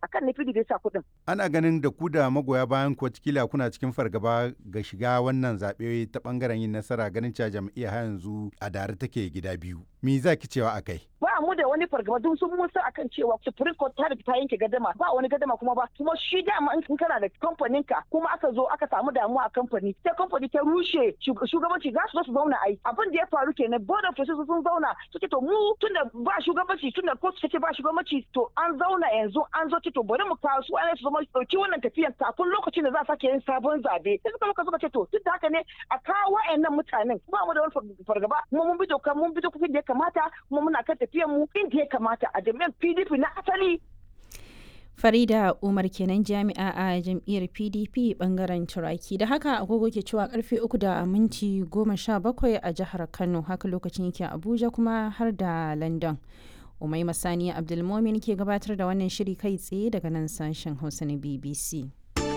akan ne PDP ya sa kuɗin. Ana ganin da ku da magoya bayan ku kila kuna cikin fargaba ga shiga wannan zaɓe ta ɓangaren yin nasara ganin cewa jam'iyya har yanzu a dare take gida biyu. Me za ki cewa akai? Ba mu da wani fargaba don sun musa akan cewa Supreme Court ta ta yanke gadama ba wani gadama kuma ba kuma shi dama in kana da kamfanin ka kuma aka zo aka samu damuwa a kamfani sai kamfani ta rushe shugabanci za su zo su zauna ai abin da ya faru kenan board of trustees sun zauna suke to mu tunda ba shugabanci tunda court take ba shugabanci to an zauna yanzu an zo to bari mu kawo su an su zama dauki wannan tafiyan kafin lokacin da za a sake yin sabon zabe sai suka muka suka ce to duk da haka ne a kawo wa'annan mutanen ba mu da wani fargaba kuma mun bi doka mun bi dokokin da ya kamata kuma muna kan tafiyan mu inda ya kamata a jami'an PDP na asali Farida Umar kenan jami'a a jam'iyyar PDP bangaren Turaki. Da haka agogo ke cewa karfe uku da minti goma sha bakwai a jihar Kano haka lokacin yake Abuja kuma har da London. Umai Masani Abdulmomin ke gabatar da wannan shiri kai tsaye daga nan sashen Hausa na BBC.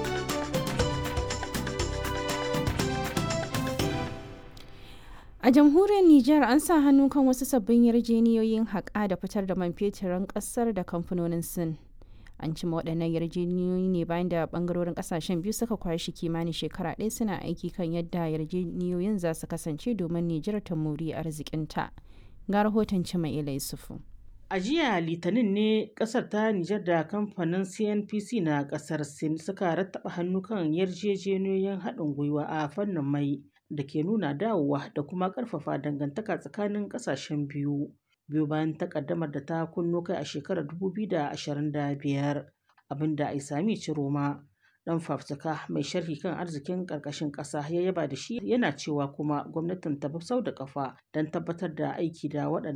A jamhuriyar Nijar an sa hannu kan wasu sabbin yarjeniyoyin haƙa da fitar da man feturin ƙasar da kamfanonin Sin. An cima waɗannan yarjeniyoyi ne bayan da ɓangarorin ƙasashen biyu suka kwashi kimanin shekara ɗaya suna aiki kan yadda yarjeniyoyin za su kasance domin Nijar ta muri arzikinta. Ga rahoton Cima Ila Yusufu. A jiya Litinin ne kasar ta Nijar da kamfanin CNPC na kasar Sin suka rattaba hannu kan yarjejeniyoyin haɗin gwiwa a fannin mai da ke nuna dawowa da kuma ƙarfafa dangantaka tsakanin ƙasashen biyu. Biyu bayan takaddamar da ta kunno kai a shekarar 2025 abinda Aisami Ciroma dan fafutuka mai sharhi kan arzikin ƙarƙashin ƙasa ya yaba da shi yana cewa kuma gwamnatin ta bi sau da kafa don tabbatar da aiki da waɗannan